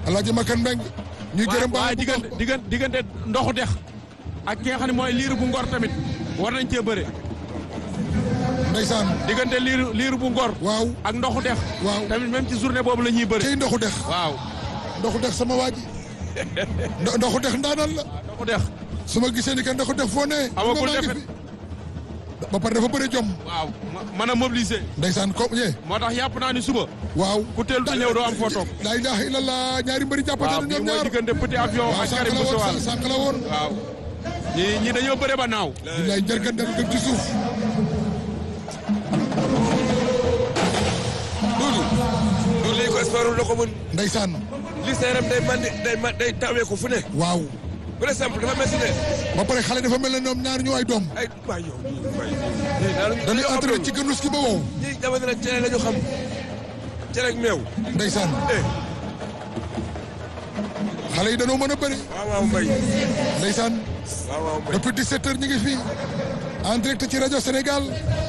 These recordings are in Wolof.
Alaaji Makan Mbeng ñuy gërëm baax waaye diggante diggante diggante ndoxu dex ak ki nga xam ne mooy liir bu ngor tamit war nañ cee bëre ndeysaan diggante liir liir bu ngor waaw ak ndoxu dex waaw tamit même ci journée boobu la ñuy bëre tey ndoxu dex waaw ndoxu dex sama waa ji Ndo- ndoxu dex ndaanaan la ndoxu dex su ma gisee ni que ndoxu dex foo ne Amagul nga maa ngi defet. fi. ba pare dafa bëri jom waaw ma- mën a mobiliser ndeysaan ko ñee moo tax yàpp naa ni suba waaw ku teel ta ñëw doo am foo toog laa ilaha illallah ñaari mbëri jàppante waaw na bii ñoom mooy ñaar diggante petit avion waaw ak sànq Karim la Bousso woon Wall sànq la woon waaw ñi ñi dañoo bëre ba naaw billaay njërgandal dem ci suuf Duudu du lii ko sport la ko mën ndeysaan li sa yaram day mandi day ma day tawee ko fu ne waaw par exemple dafa mel si ne ba pare xale dafa mel ne ñoom ñaar ñu ay doom ay waay yow waay ñii daal dañuy entraîné ci gënus ki ba wow ñii jamono la cere la ñu xam cere ak meew ndeysaan eh xale yi dañoo mën a bëri waaw waaw mbay ndeysaan waaw waaw mbay depuis 17 heures ñu ngi fii en direct ci rajo Sénégal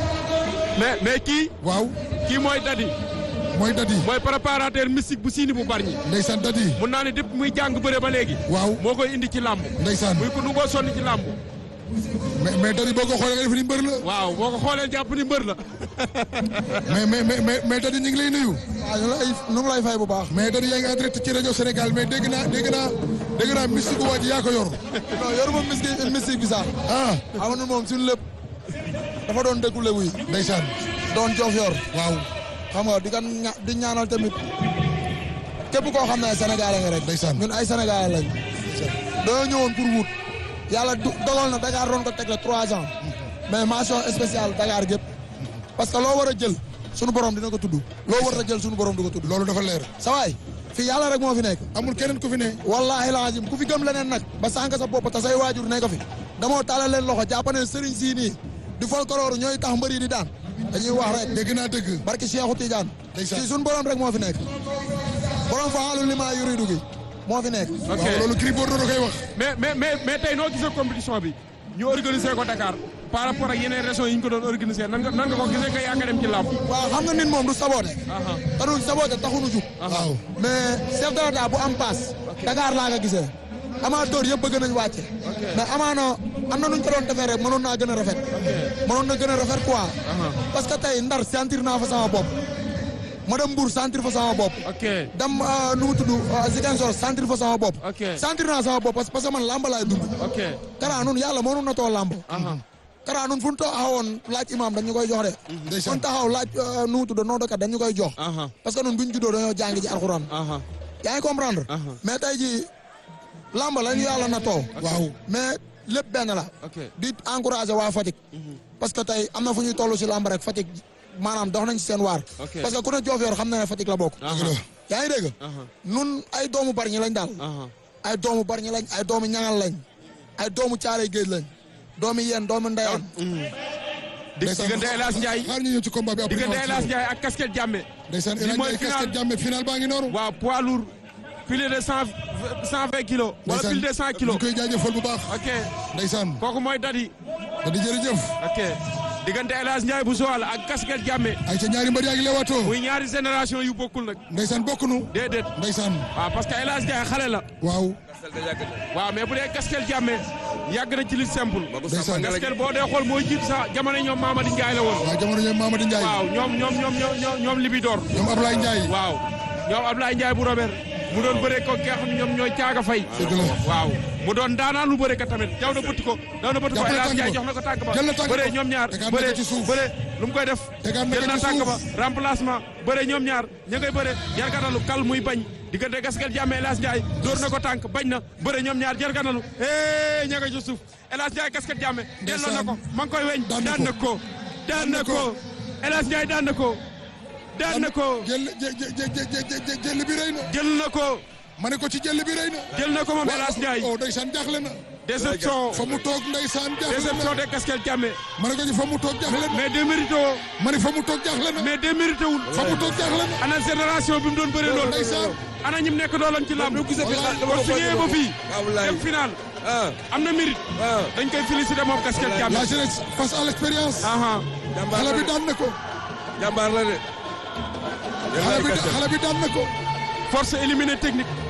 mais mais kii waaw kii mooy dadi mooy dadi mooy préparateur mystique bu siini bu barñi ndeysaan dadi mun naa ne depuis muy jàng bëre ba léegi waaw moo koy indi ci làmb ndeysaan muy ko nu ngoo sonni ci làmb mais mais dadi boo ko xoolee nga def ni mbër la waaw boo ko xoolee jàpp ni mbër la mais mais mais mais mais dadi ñu ngi lay nuyu waaw ñu lay ñu ngi lay fay bu baax. mais dadi yaa ngi en direct ci rajo Sénégal mais dégg naa dégg naa dégg naa mystique waa ji yaa ko yor non yoruma mystique mystique bi sax. ah xam nga moom suñu lépp dafa doon dëkku lebu yi. ndeysaan doon joof yor. waaw xam nga di kan ña di ñaanal tamit képp koo xam ne ay sénégalais nga rek. Ndeysaan. ñun ay sénégalais lañ. dañoo ñëwoon pour wut. yàlla du dogal na Dakar doon ko tegle trois ans. mais mention spéciale Dakar gépp parce que loo war a jël sunu borom dina ko tudd. loo war a jël sunu borom du ko tudd. loolu dafa leer sa waay fii yàlla rek moo fi nekk. amul keneen ku fi ne wallahi lazim ku fi gëm leneen nag ba sànq sa bopp te say waajur nekk fi damoo taalal leen loxo jàpp ne sëriñ sii nii di folklore ñooy tax mbër yi di daan dañuy wax rek dégg naa dëgg barki Cheikhou Tidiane Ndeysaan. fii suñu borom rek moo fi nekk borom fa xaalu li maa yuridu gi moo fi nekk ok waaw loolu Gris Bordeaux da koy wax mais mais mais mais tey noo gisee compétition bi ñu organiser ko Dakar par rapport ak yeneen régions yi ñu ko doon organiser nan nga nan nga ko gisee nga yaakaar dem ci làmb. waaw xam nga nit moom du saboote aha te du saboote taxunu jug waaw mais chef de l'État bu am paas Dakar laa nga gisee amateur yëpp bëgg nañ wàcce mais amaana am na nuñ ko doon defee rek mënoon naa gën a rafet mënoon na gën a rafet quoi parce que tey ndar sentir naa fa sama bopp ma dem Mbour sentir fa sama bopp ok dem euh, nu mu tudd euh, Ziguinchor sentir fa sama bopp Ok. sentir naa sama bopp parce que parce que man lamba laay dund ok Kara nun yàlla moo nun na too lamb aha Kara nun fu ñu taxawoon laaj imam dañu koy jox de fu ndeysaan ñu taxaw laaj euh, nu mu tudd noo dëkkat dañu koy jox aha parce que nun buñ juddoo dañoo jàngi ji alxuraan aha yaa ngi comprendre Aha. mais tey ji làmb la ñu yàlla na too waaw mais lépp benn la ok di encourager waa Fatick parce que tey am na fu ñuy toll si làmb rek Fatick maanaam dox nañ si seen waar Ok. parce que ku ne joof yor xam na ne Fatick la bokk aha yaa ngi dégg aha nun ay doomu bari ñi lañ daal aha ay doomu bari ñi lañ ay doomu ñangal lañ ay doomu caalay géej lañ doomu yéen doomu ndeyaan di diggante El Hadj Ndiaye xaar ñu ñëw ci combat bi après diggante El Hadj Ndiaye ak casquette jàmme ndeysaan Li El Hadj mooy Ndiaye final. casquette jàmme final baa ngi noonu waaw poids lourd plus de cent cent vingt kilos wala plus de cent kilos ñu koy jaajëfal bu baax ok ndeysaan kooku mooy dadi da di jërëjëf ok diggante El Hadj Ndiaye bu Joal ak casquette jàmme ay ca ñaari mbër yaa ngi leewaatoo muy ñaari génération yu bokkul nag ndeysaan bokkunu déedéet ndeysaan waaw parce que El Hadj Ndiaye xale la waaw sel da yàgg na waaw mais bu dee casquette jàmme yàgg na ci lutte simple magu Ndeysaan. samba nga la casquette boo dee xool mooy jiit sa jamono ñoom Mamadi Ndiaye la woon waaw jamono ñoom Mamadou Ndiaye waaw ñoom ñoom ñoom ñoom ñoom Libidor ñoom Ablaye Ndiaye waaw ñoom Ablaye Ndiaye bu Robert mu doon bëree ko ki nga xam ne ñoom ñooy caaga fay dëgg la waaw mu doon daanaan lu bëre ka tamit jaw na bëtt ko daw na bëtt ko Jàpp na El Hadj Ndiaye tànk jox na ko tànk ba jël na tànk bëre ba. ñoom ñaar Tegaat na bëre ko ci suuf. bëre lu mu koy def Tegaat na ko jël na ci tànk ba suuf. remplacement bëre ñoom ñaar ña ngay bëre jarganalu kal muy bañ diggante gaskel jàmme El Hadj Ndiaye dóor na ko tànk bañ na bëre ñoom ñaar jarganalu eh ña ngay ci suuf El Hadj Ndiaye gaskel jàmme delloo na ko ma ngi koy weñ Daan na daan na ko daan na ko El Hadj Ndiaye daan na ko daan na ko jël jë- jë- jë- jë- jë- jë- jël bi rëy na jël na ko ma ne ko ci jël bi rëy na jël na ko moom El Hadj Ndiaye oh ndeysaan jaaxle na déception fa mu toog ndeysaan jaaxle déception na de gaskel jàmme ma ne ko ci fa mu toog jaaxle na mais démérité woo ma ne fa mu toog jaaxle na mais démérité wul fa mu toog jaaxle na ana génération bi mu doon bëri loolu ndeysaan ana ñim nekk doolam ci làmb gisee fi Wallaay. dama kon ko su ñëwee ba fii waaw wallaay dem final ah am na mérite ah dañ koy féliciter moom casquette jàmm la jeunesse face à l'expérience aha jàmbaar xale la bi de daan na ko jàmbaar la de xale bi xale bi daan na ko force éliminée technique